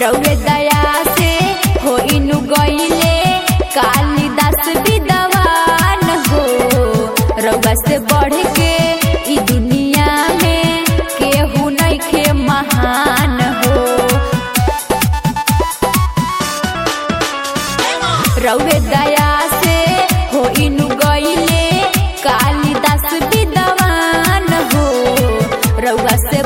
रउए दया से हो इनु गईले कालिदास विद्वान हो रउआ से बढ़ के ई दुनिया में केहू नइखे महान हो रउए दया से हो इनु गईले कालिदास विद्वान हो रउआ से